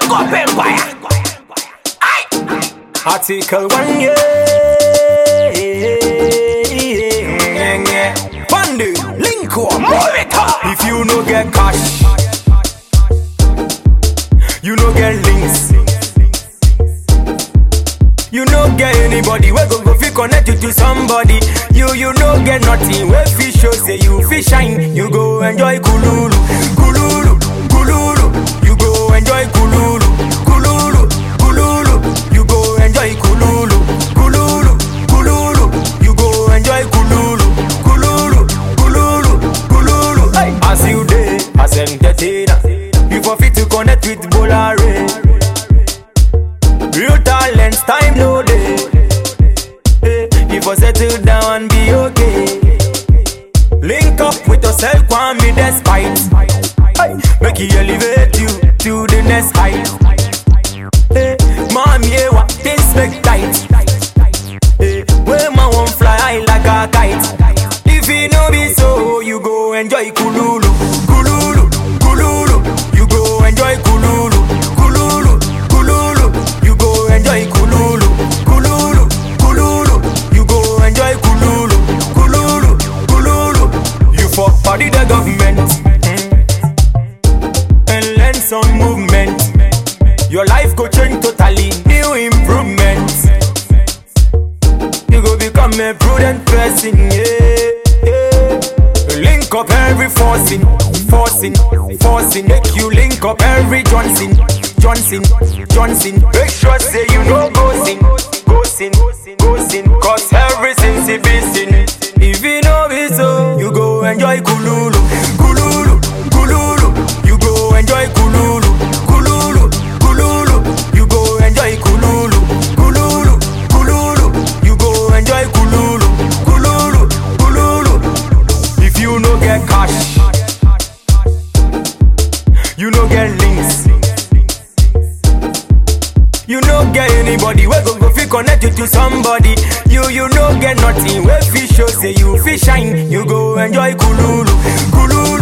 Big up Empire. Aye. Article 1, yeah. Fundy, link up. Move it up. If you no get cash, you no get links. You no get anybody we go go fi connect you to somebody. You you no get nothing we fi show say you fi shine. You go enjoy kululu, kululu, kululu. You go enjoy kululu, kululu, kululu. You go enjoy kululu, kululu, kululu. You go enjoy kululu, kululu, kululu, kululu. Hey. As you day, as entertainer, you for fit to connect with Bolare. Real talents, time no day. Hey, you for settle down and be okay. Link up with yourself, want me despite. Hey, make it elevate you to the next height. Hey, mommy, yeah, what things make tight. Hey, where my one fly high like a kite. If it no be so, you go enjoy kululu, kululu, kululu. You go enjoy kululu, kululu, kululu. You go enjoy kululu, kululu, kululu. You go enjoy kululu, kululu, kululu. You fuck body the government mm, and learn some movement. Your life go change totally, new improvements. You go become a prudent person, yeah, yeah. Link up every forcing, forcing, forcing. Make you link up every Johnson, Johnson, Johnson. Make sure say you know go sin, go sin, go sin. Cause everything's a be sin. If you know it so, you go enjoy kululu, kululu, kululu. You go enjoy kululu, kululu, kululu. You go enjoy kululu, kululu, kululu. You go enjoy kululu, kululu, kululu. If you no get cash, you no get links. You no get anybody we go go fi connect you to somebody. You you no get nothing we fi show say you fi shine. You go enjoy kululu, kululu,